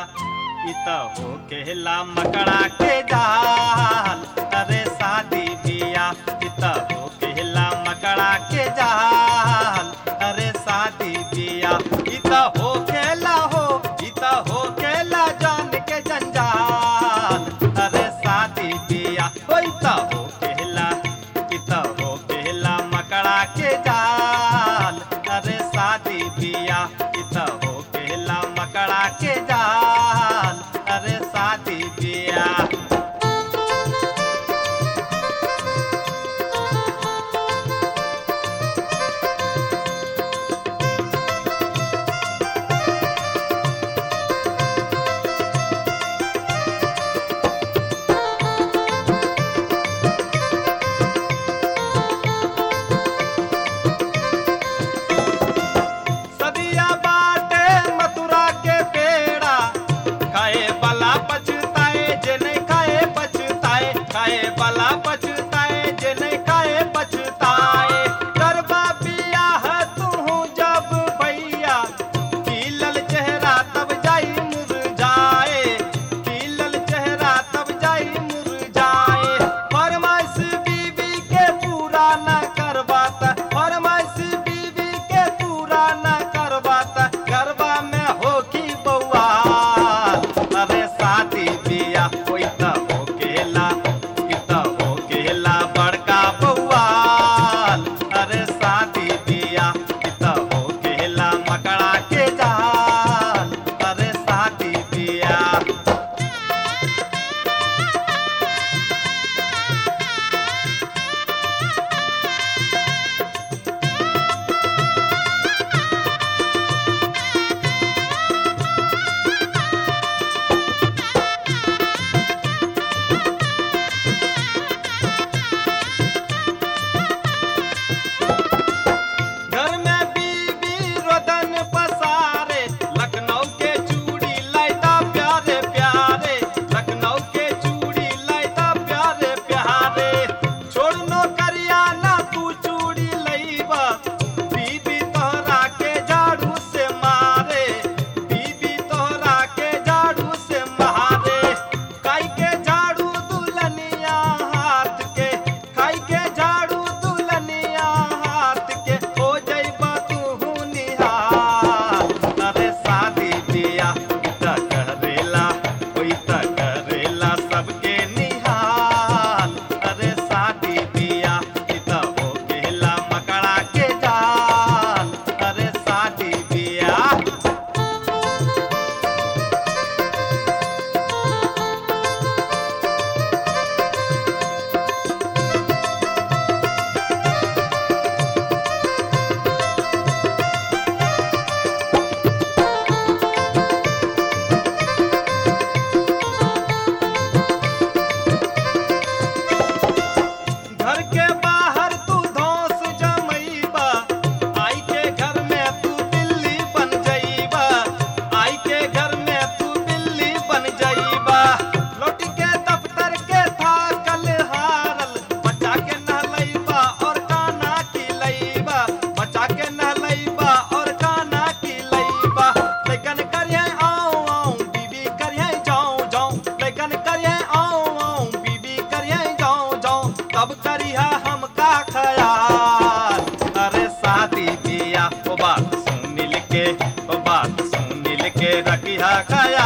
इत हो केला मकड़ा के जाल अरे शादी बिया इत हो केला मकड़ा के जाल अरे शादी बिया इत हो केला हो इत हो केला जान के जंजाल अरे शादी बिया हो इत हो केला इत हो केला मकड़ा के जाल अरे शादी बिया इत हो केला मकड़ा के जाल अरे शादी बिया सदिया बाटे मथुरा के पेड़ा खाए वाला पछताए जे नहीं खाए पछताए खाए वाला पछताए जे नहीं खाए पछताए करबा बियाह तू जब भैया खिलल चेहरा तब जाई मुरझाए खिलल चेहरा तब जाई मुरझाए फरमाइश बीबी के पूरा न करबाता फरमाइश बीबी के पूरा न करबाता गरबा में हो की बउआ अरे शादी बिया होई त हो केला ई त हो केला बड़का बउआ अरे शादी बिया ई त हो केला मकड़ा के जाल अरे शादी बिया घर में बीबी रोदन पसारे लखनऊ के चूड़ी लाइदा प्यारे प्यारे लखनऊ के चूड़ी लाइदा प्यारे प्यारे छोड़ नो करिया ना तू चूड़ी लईबा बीबी तोहरा के झाड़ू से मारे बीबी तोहरा के झाड़ू से मारे काई के झाड़ू दुल्हनिया हाथ के खाई के झाड़ू दुल्हनिया हाथ के हो जइबा तू निहार अरे शादी बिया त करेला कोई त करेला सबके निहाल अरे शादी बिया त हो गेला मकड़ा के जाल अरे शादी बिया घर के बाहर तू धौंस जमैबा आई के घर में तू बिल्ली बन जइबा आई के घर में तू बिल्ली बन जइबा लौट के दफ्तर के थाकल हारल बच्चा के नहलैबा और काना खिलैबा बच्चा के नहलैबा और काना खिलैबा लेकिन करिए आऊं आऊं बीबी करिए जाऊं जाऊं लेकिन करिए आऊं आऊं बीबी करिए जाऊं जाऊं तब करिया हमका खयाल अरे शादी बिया ओ बात सुनिल के ओ बात सुनिल के रखिया खयाल